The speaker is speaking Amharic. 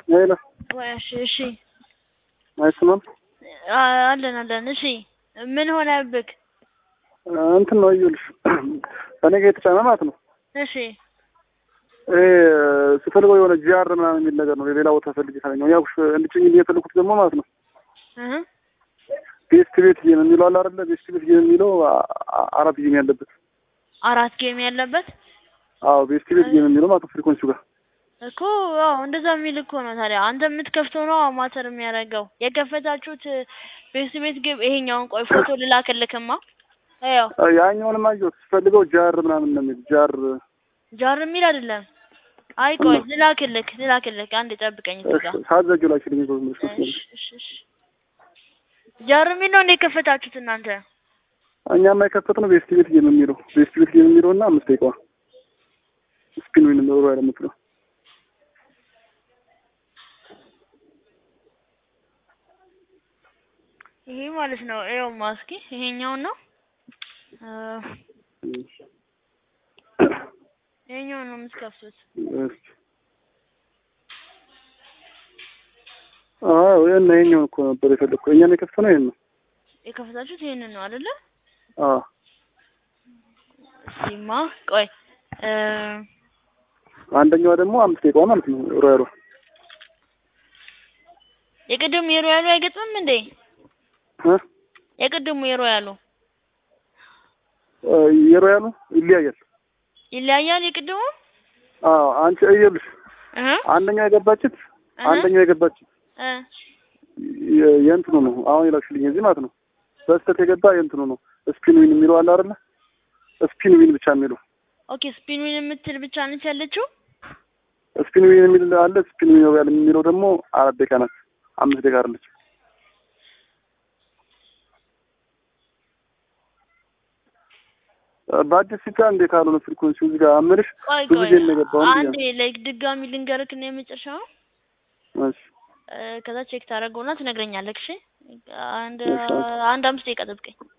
ሄሎ ወይ እሺ እሺ አይሰማም? አ- አለን አለን። እሺ ምን ሆነብክ? እንትን ነው እዩልሽ እኔ ጋር የተጫነ ማለት ነው። እሺ ይሄ ስፈልገው የሆነ ጂአር ምናምን የሚል ነገር ነው። ሌላ ቦታ ፈልጌ ካገኘሁ ያው እንድጭኝ የፈለኩት ደግሞ ማለት ነው እህ ቤስት ቤት ጌም የሚለው አለ አይደለ? ቤስት ቤት ጌም የሚለው አ- አ- አራት ጌም ያለበት አራት ጌም ያለበት አዎ፣ ቤስት ቤት ጌም የሚለው ማለት ነው ፍሪኮንሲው ጋር እኮ አዎ፣ እንደዛ የሚል እኮ ነው። ታዲያ አንተ የምትከፍተው ነው ማተር የሚያደርገው። የከፈታችሁት ቤት ቤት ግብ ይሄኛውን ቆይ ፎቶ ልላክልክማ። ያው አ፣ ያኛውንም አየሁት ስፈልገው ጃር ምናምን ነው የሚል ጃር ጃር የሚል አይደለም። አይ ቆይ ልላክልክ ልላክልክ፣ አንድ ጠብቀኝ እዚህ ጋር። ሳዘጁ ላይ ሽልኝ ነው እሺ እሺ እሺ። ጃር የሚል ነው እንደ የከፈታችሁት እናንተ? እኛማ የከፈትነው ቤስት ቤት ጌም የሚለው ቤስት ቤት ጌም የሚለው እና አምስት ደቂቃዋ ስፒን ዊን ነው ያለ የምትለው ይሄ ማለት ነው። ይኸው ማስኪ ይሄኛውን ነው እ ይሄኛውን ነው የምትከፍቱት። አዎ ይሄን ይሄኛውን እኮ ነበር የፈለግኩት። እኛም የከፈትነው ይሄን ነው። የከፈታችሁት ይሄንን ነው አይደለ? አዎ እሺማ ቆይ እ አንደኛዋ ደግሞ አምስት ደቂቃዋ ማለት ነው ሮያሎ የቅድሙ የሮያሉ አይገጥምም እንዴ? እ የቅድሙ የሮያሉ የሮያሉ ይለያያል። ይለያያል። የቅድሙ አዎ አንቺ እየልሽ እህ አንደኛው የገባችት እህ አንደኛው የገባችት እ የ- የእንትኑ ነው አሁን የላክሽልኝ እዚህ ማለት ነው። በስተት የገባ የእንትኑ ነው ስፒን ዊን የሚለው አለ አይደለ? ስፒን ዊን ብቻ የሚለው ኦኬ ስፒኑን የምትል ብቻ ነች ያለችው። ስፒን ዊን የሚል አለ። ስፒን ዊን ሮያል የሚለው ደግሞ አራት ደቂቃ ናት። አምስት ደቂቃ አይደለች። በአዲስ ሲጫ እንዴት ካልሆነ ፍሪኮንሲው እዚህ ጋር አምልሽ ቆይ ብዙ ቆይ ጊዜ ነው የገባው አንዴ ላይክ ድጋሚ ልንገርክ ነው የመጨረሻው እሺ እ ከዛ ቼክ ታደርገውና ትነግረኛለህ። እሺ አንድ እሺ። አንድ አምስት ደቂቃ ጠብቀኝ።